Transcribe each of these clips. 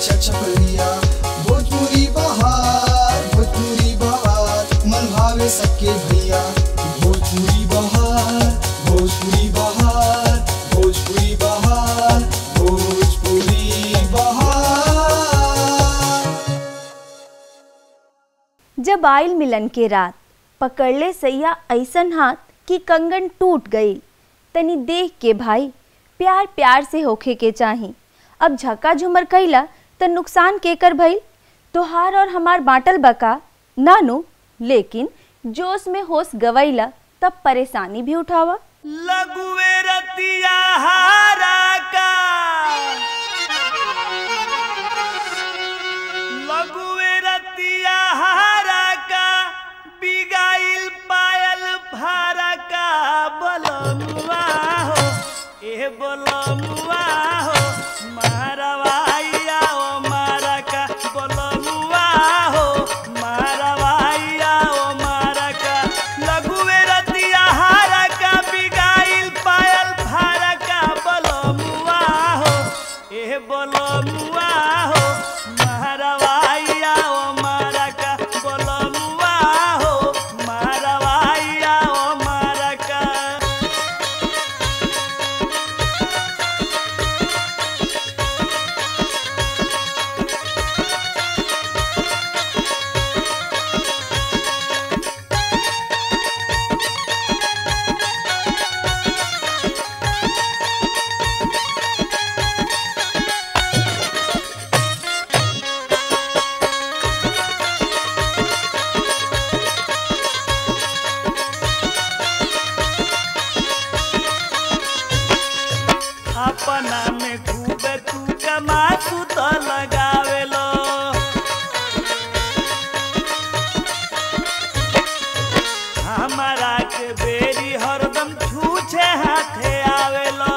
छछपरिया भोजपुरी बहार भोजपुरी बहार मन भावे सबके भैया भोजपुरी बहार भोजपुरी बहार भोजपुरी बहार भोजपुरी बहार जब आयल मिलन के रात पकड़ले सैया ऐसन हाथ कि कंगन टूट गई तनी देख के भाई प्यार प्यार से होखे के चाही अब झका झुमर कैला त नुकसान के कर भइल तोहार और हमार बाटल बका नानू लेकिन जोश में होश गवैला तब परेशानी भी उठावा लघुवे रतिया हारा का लघुवे रतिया हारा का बिगाइल पायल फारा का बलमुआ हो ए बलमुआ हो मारवाइया ओ मारा का बलमुआ हो मारवाइया ओ मारा का लघुवे रतिया हारा का बिगाइल पायल फारा का बलमुआ हो ए बलमुआ हो मारवाइया ओ मारा का बलमुआ हो मारवाइया ओ मारा का अपना में खूबे तू कमा तू तो लगावेलो हमारा के बेरी हरदम छूछे हाथे आवेलो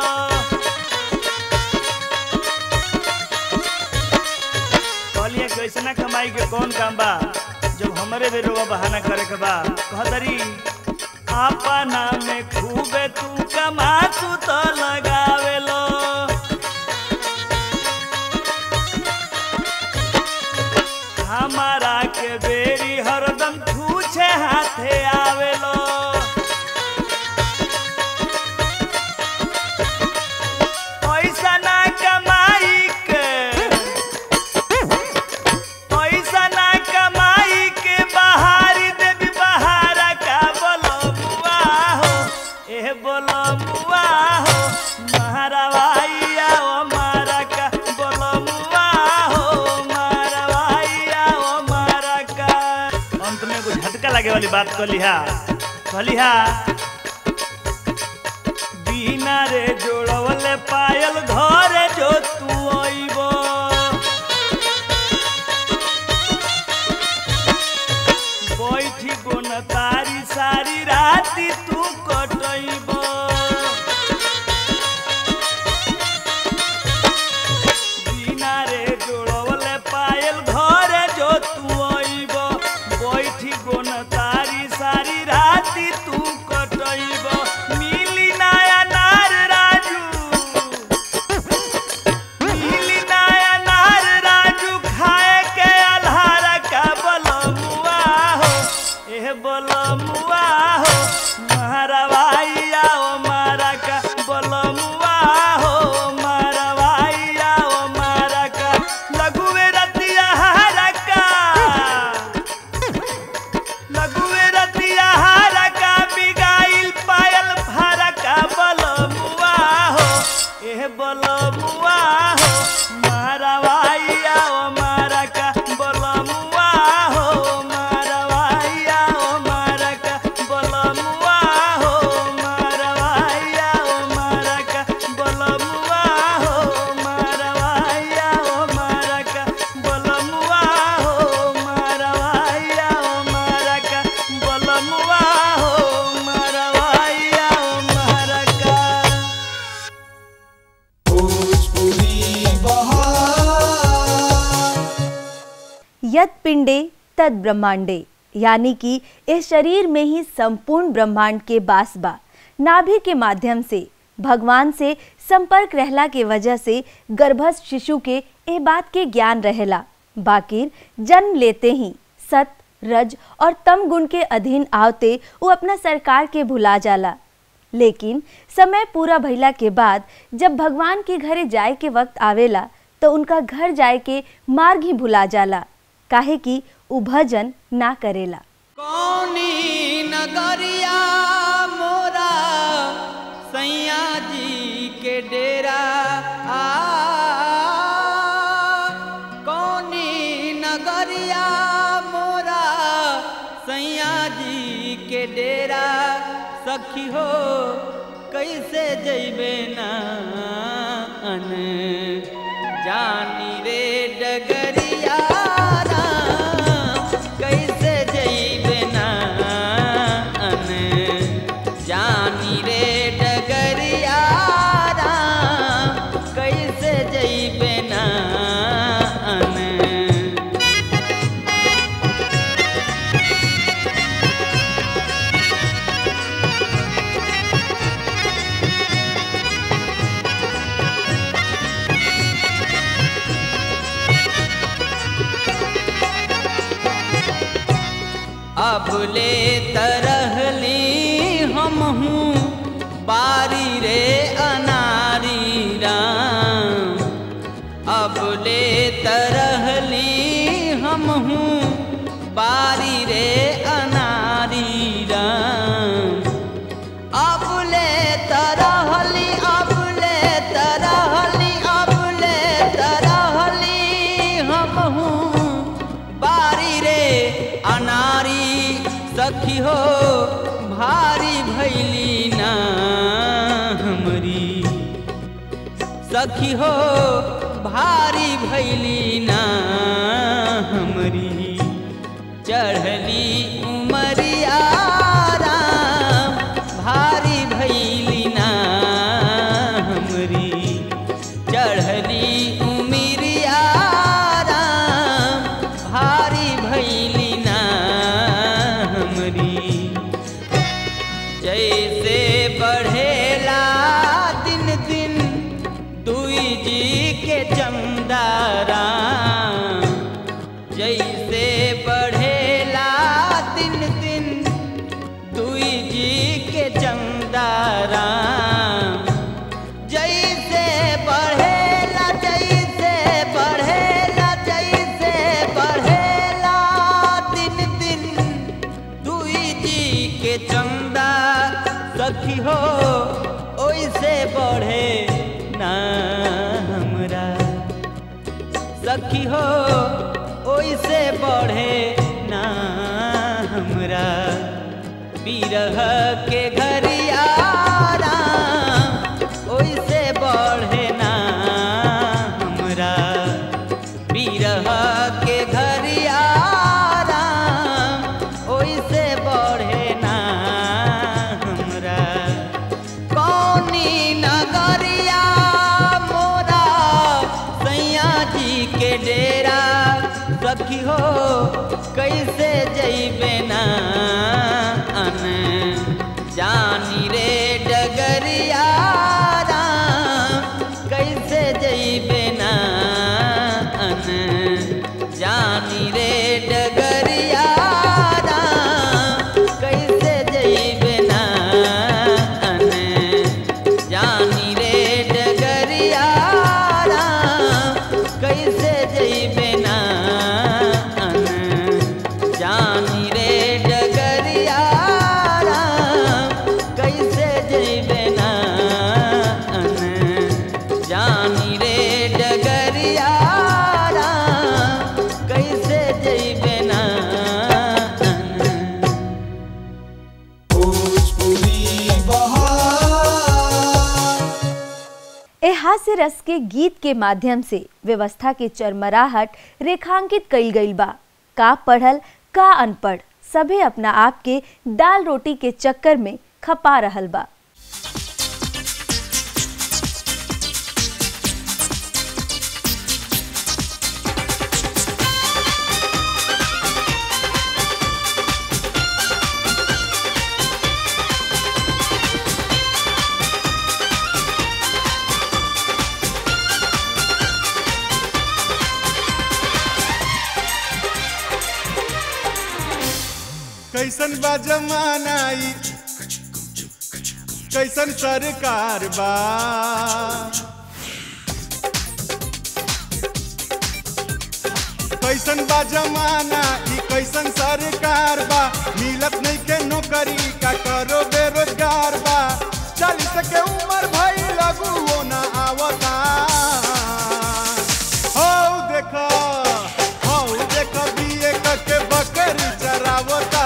कहलिए कि ऐसा कमाई के कौन काम बा जब हमरे भी रोवा बहाना करे के बा कहतरी अपना में खूबे तू कमा तू तो लगावेलो हमारा के बेरी हरदम छूछे हाथे आवेलो पैसा ना कमाई के पैसा ना कमाई के बहारी देवी बहारा का बलमुआ हो ए बलमुआ हो महारवाइया ओ मारा का बलमुआ हो मारवाइया ओ मारा का अंत में कुछ झटका लगे वाली बात कहलिहा कहलिहा बिना रे जोड़वले पायल घरे जो तू अइबो बैठी गोन तारी सारी राती तू कटइब बिना रे जोड़वले पायल घरे जो तू अइब बैठी गोन तारी सारी राती तू कटइब मिली नया नार राजू नीली नाया नार राजू खाए के अल्हारा का बलमुआ हो ए बलमुआ हो मारवाइया ओ मारा का बलमुआ हो मारवाइया ओ मारा का लघुवे रतिया हारा का लघुवे रतिया हारा का बिगाइल पायल फारा का बलमुआ हो ए बलमुआ हो मारवाइया ओ मारा का बलमुआ हो मारवाइया ओ मारा का बलमुआ हो मारवाइया ओ मारा का बलमुआ हो मारवाइया ओ मारा का बलमुआ हो मारवाइया ओ मारा का बलमुआ हो मारवाइया ओ मारा का भोजपुरी बहार यद पिंडे तद ब्रह्मांडे यानी कि इस शरीर में ही संपूर्ण ब्रह्मांड के बास बा नाभि के माध्यम से भगवान से संपर्क रहला के वजह से गर्भस्थ शिशु के ए बात के ज्ञान रहेला बाकिर जन्म लेते ही सत रज और तम गुण के अधीन आवते वो अपना सरकार के भुला जाला लेकिन समय पूरा भइला के बाद जब भगवान के घरे जाए के वक्त आवेला तो उनका घर जाए के मार्ग ही भुला जाला काहे कि उ भजन ना करेला कौनी नगरिया मोरा सैया जी के डेरा आ कौनी नगरिया मोरा सैया जी के डेरा सखी हो कैसे जैबे ना अन जानी रे डगरिया राम, कैसे जैबे ना अन जानी रे डगरिया राम, कैसे जैबे ना अन अब ले तरहली हम हूँ बारी रे अनारी राम अब ले तरहली हम हूँ बारी रे अनारी राम अब ले तरहली अब ले तरहली अब ले तरहली हम हूँ बारी रे अनारी सखी हो भारी भैली ना हमरी सखी हो भारी भैली ना हमरी चढ़ली उमरिया राम भारी भैली ना हमरी चढ़ली उमरिया राम भारी भैली ना हमरी जैसे बढ़ेला दिन दिन दुई जी के चमदारा जैसे बढ़ेला दिन दिन दुई जी के चमदारा जैसे बढ़ेला जैसे बढ़ेला जैसे बढ़ेला दिन दिन दुई जी के चंदा सखी हो ओइसे बढ़े ना हमरा सखी हो ओइसे बढ़े ना हमरा बिरह के घरिया राम ओइसे बढ़े ना हमरा बिरह के घरिया राम ओइसे बढ़े ना हमरा कौनी नगरिया मोरा सैया जी के डेरा सखी हो कैसे जैबे ना अन जानी रे डगरिया राम कैसे जैबे ना अन जानी रे डगरिया राम कैसे जैबे ना अन जानी रे डगरिया राम कैसे जैबे ना अन जानी रे डगरिया राम कैसे जैबे ना अन जानी रे डगरिया राम कैसे जैबे ना अन भोजपुरी बहार ए हास्य रस के गीत के माध्यम से व्यवस्था के चरमराहट रेखांकित कईल गईल बा का पढ़ल का अनपढ़ सभे अपना आप के दाल रोटी के चक्कर में खपा रहल बा कैसन बा जमाना ई कैसन सरकार बा कैसन बा जमाना ई कैसन सरकार बा मिलत नहीं के नौकरी का करो बेरोजगार बा चालीस के उम्र भई लगू वो ना आवता हो देखो हो देखो बीए के बकरी चरावता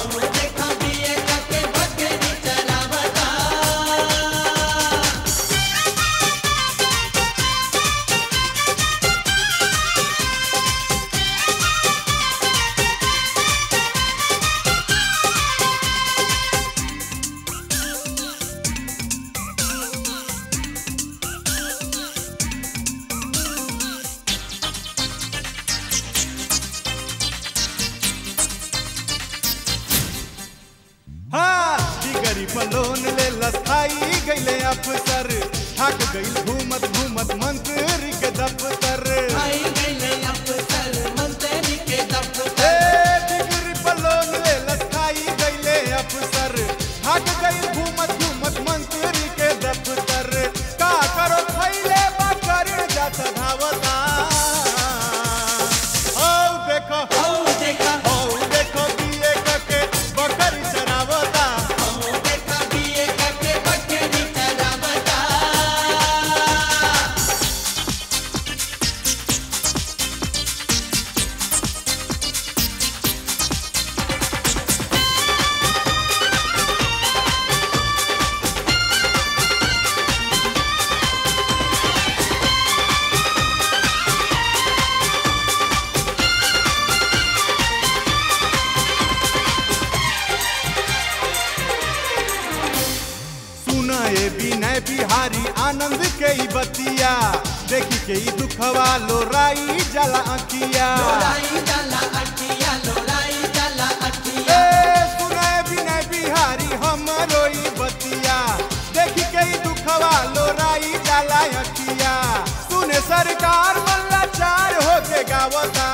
हाँ डिगरी पर लोन ले लसाई गईले अफसर थक गईल घूमत घूमत मंत्री के दफ्तर ए, डिगरी पर लोन ले लसाई गईले अफसर थक गईल घूमत घूमत मंत्री के दफ्तर का करो खैले बकर जात धावता ओ देखो ओ देखो बीए के बकरी चरावता सुना ये विनय बिहारी आनंद के ई बतिया देखी के ई दुखवा लोराई जला अखिया ए, सुना ये विनय बिहारी हमरो ई बतिया देखी के ई दुखवा लोराई जला अखिया सुने सरकार मल्ला चार होके गावता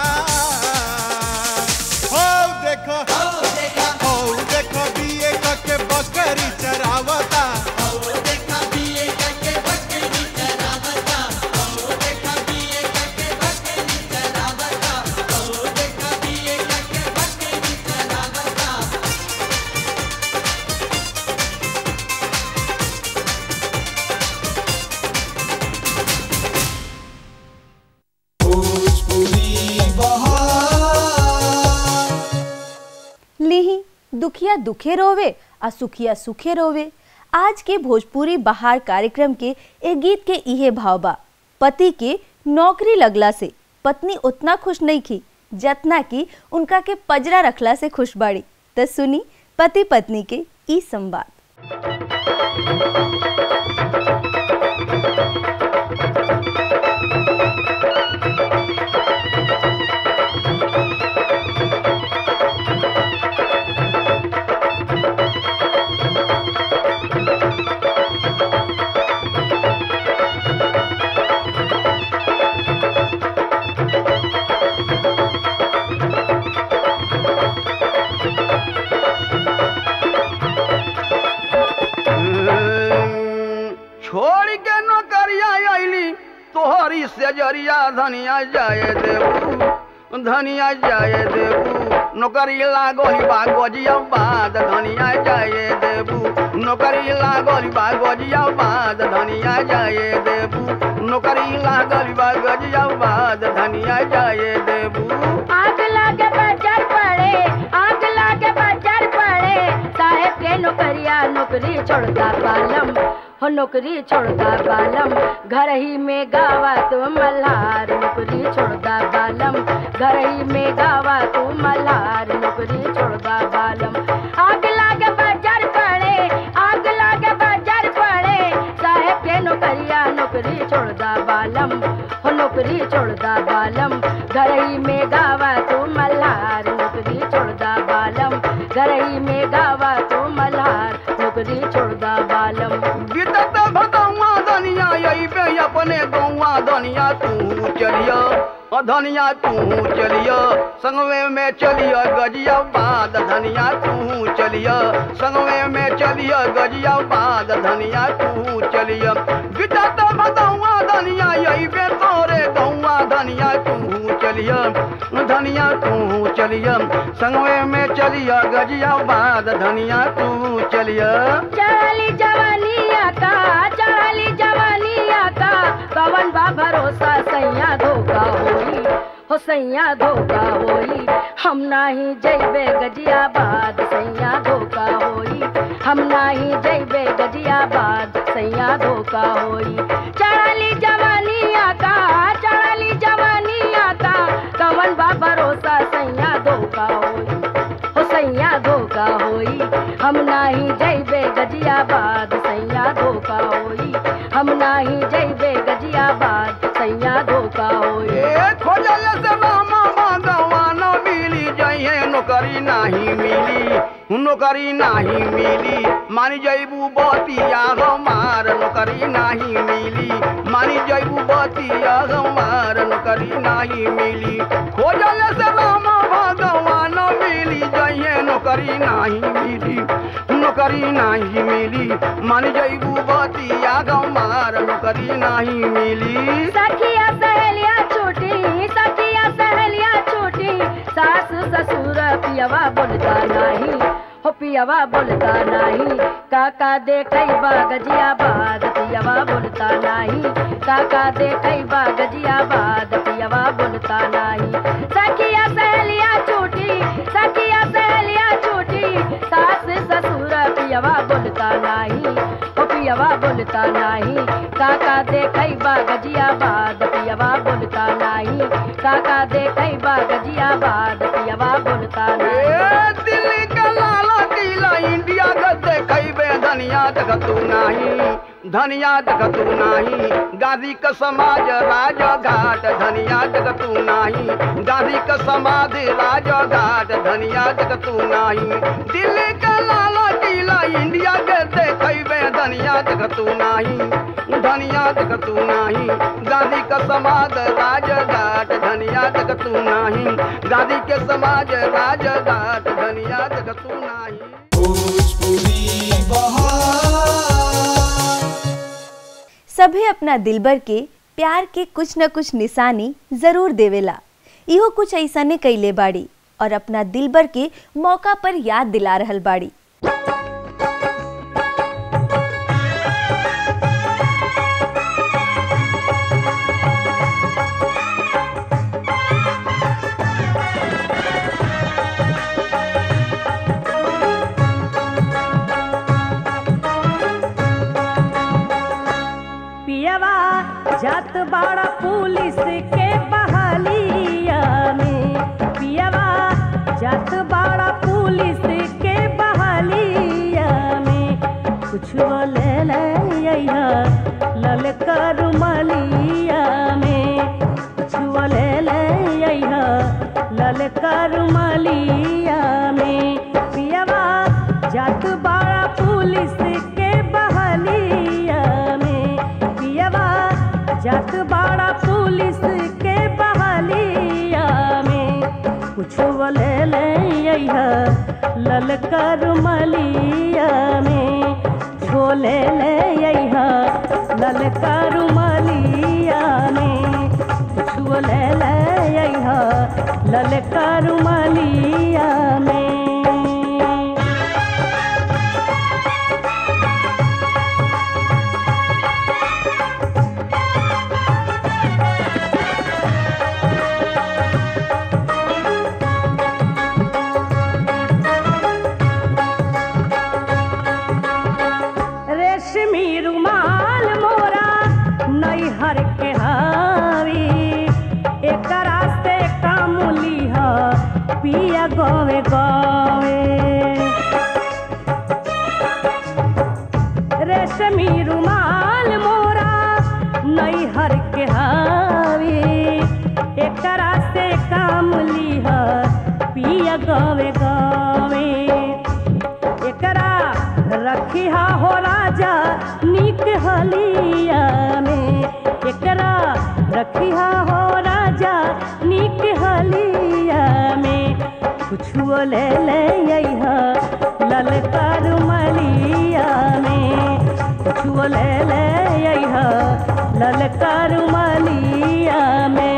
हो देखो हो देखो बीए के बकरी चरावता भोजपुरी बहार लिही दुखिया दुखे रोवे आ सुखिया सुखे रोवे आज के भोजपुरी बहार कार्यक्रम के ए गीत के इहे भाव बा पति के नौकरी लगला से पत्नी उतना खुश नहीं की जतना कि उनका के पजरा रखला से खुश बाड़ी त सुनी पति पत्नी के ई संवाद छोड़ के नौकरिया अली तोहरी से जरिया धनिया जाए देबू धनिया जाए देबू नौकरी लागल बा गजिया बाद धनिया जाए देबू नौकरी लागल बा गजिया बाद धनिया जाए देबू नौकरी लागल बा गजिया बाद धनिया जाए देबू आग लागे बाजार पड़े आग लागे बाजार पड़े साहेब के नौकरिया नौकरी छोड़ता बालम हो नौकरी छोड़ता बालम घर ही में गावा तू मल्हार नौकरी छोड़ता बालम घर ही में गावा तू मल्हार नौकरी छोड़ता बालम आग लागे बाजार पड़े आग लागे बाजार पड़े साहेब के नौकरिया नौकरी छोड़दा बालम हो नौकरी छोड़दा बालम घर ही में गावा तू मल्हार नौकरी छोड़दा बालम घर ही में गावा तू मल्हार नौकरी छोड़दा बालम बीतत भगवा दनिया यही पे अपने गौवा दनिया तू चलिया अ धनिया तू चलिया संगवे में चलिया गजिया बाद धनिया तू चलिया संगवे में चलिया गजिया बाद धनिया तू चलिया बिटा तो भदौआ धनिया यही बे तोरे गौआ धनिया तू चलिया धनिया तू चलिया संगवे में चलिया गजिया बाद धनिया तू चलिया चढ़ली जवानिया का चढ़ली जवानिया का कवन बा भरोसा सैया धोखा होई हो सैया धोखा होई हम नाही जइबे गजियाबाद सैया धोखा होई हम नाही जइबे गजियाबाद सैया धोखा होई चढ़ली जवानिया का चढ़ली जवानिया का कवन बा भरोसा सैया धोखा होई हो सैया धोखा होई हम नाही जइबे गजियाबाद सैया धोखा होई हम नाही जइबे गजियाबाद सैया धोखा होई ए खोजल से मामा भगवा न मिली जइहे नौकरी नाही मिली नौकरी नाही मिली मानी जइबू बतिया हमार नौकरी नाही मिली मानी जइबू बतिया हमार नौकरी नाही मिली खोजल से मामा भगवा न मिली जइहे नौकरी नाही मिली नौकरी नाही मिली मानी जइबू बतिया हमार नौकरी नाही मिली सखिया सहेलिया छूटी सखिया सहेलिया छूटी सास ससुर पियवा बोलता नहीं हो पियवा बोलता नहीं काका देखै बा गजियाबाद पियवा बोलता नहीं काका देखै बा गजियाबाद पियवा बोलता नहीं सखिया सहेलिया छूटी सखिया सहेलिया छूटी सास ससुर पियवा बोलता नहीं हो पियवा बोलता नहीं काका देखै बा गजियाबाद पियवा बोलता नहीं काका देखै बा गजियाबाद पियवा बोलता नहीं ए दिल्ली का लाला किला इंडिया का देखैबे धनिया देखतू नाही धनिया देखतू नाही गांधी का समाज राजघाट धनिया देखतू नाही गांधी का समाधि राजघाट धनिया देखतू नाही दिल्ली का लाला किला इंडिया के देखैबे धनिया देखतू नाही धनिया देखतू नाही गांधी का समाज राजघाट धनिया देखतू नाही गांधी के समाज राजघाट धनिया देखतू नाही भोजपुरी बहार सभे अपना दिलबर के प्यार के कुछ न कुछ निशानी जरूर देवेला इहो कुछ ऐसने कैले बाड़ी और अपना दिलबर के मौका पर याद दिला रहल बाड़ी पियवा जात बाड़ा पुलिस के बहालिया में पियवा जात बाड़ा पुलिस के बहालिया में कुछ ले ले अइहा ललका रुमालिया में कुछ ले ले अइहा ललका रुमालिया में पियवा जात बाड़ा पुलिस के बहालिया में पियवा जात बाड़ा पुलिस के बहालिया में कुछ ले ले अइहा ललका रुमालिया में छोले ले अइहा ललका रुमालिया में कुछ ले ले अइहा ललका रुमालिया में रेशमी रुमाल मोरा नैहर के हावी एकरा से कामुली ह पिया गवे गवे रेशमी रुमाल मोरा नैहर के हावी एकरा से कामुली ह पिया गवे गवे एकरा रखिहा हो राजा नीक हलिया में एकरा रखिहा हो राजा कुछुओ ले ले अइहा ललका रुमलिया में कुछुओ ले ले अइहा ललका रुमलिया में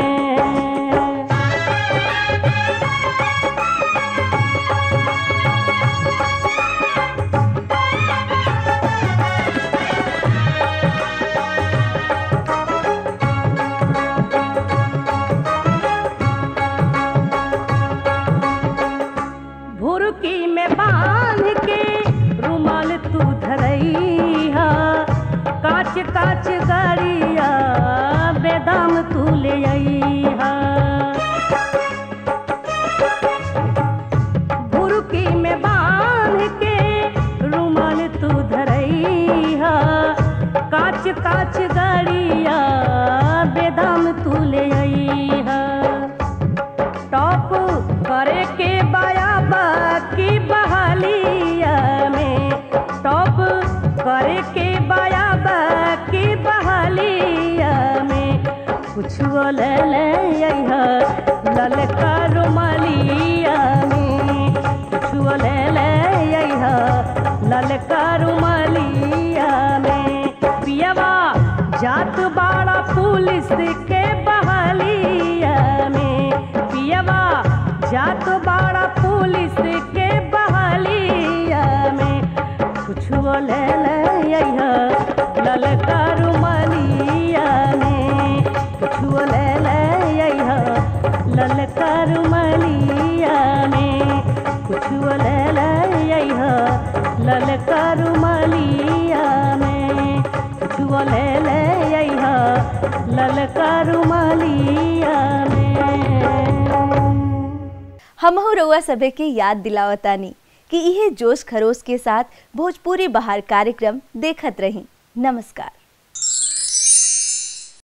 भुरकी में बांध के रुमाल तू धरैहा काच काच गाड़िया बेदाम तू ले अइहा भुरकी में बांध के रुमाल तू धरैहा काच काच गाड़िया बेदाम तू ले अइहा टॉप करे के बाया बाकी बहालिया में टॉप करे के बाया बाकी बहालिया में कुछ ले ले अइहा ललका रुमालिया में कुछ ले ले अइहा ललका रुमालिया में पियवा जात बाड़ा पुलिस के बहालिया में पियवा जात बाड़ा पुलिस के बहालिया में कुछ ले ले अइहा ललका रुमालिया में कुछ ले ले अइहा ललका रुमालिया में कुछ ले ले अइहा ललका रुमालिया में कुछ ले ले अइहा ललका रुमालिया में हमहू रउआ सभे के याद दिलावतानी कि इहे जोश खरोश के साथ भोजपुरी बहार कार्यक्रम देखत रही नमस्कार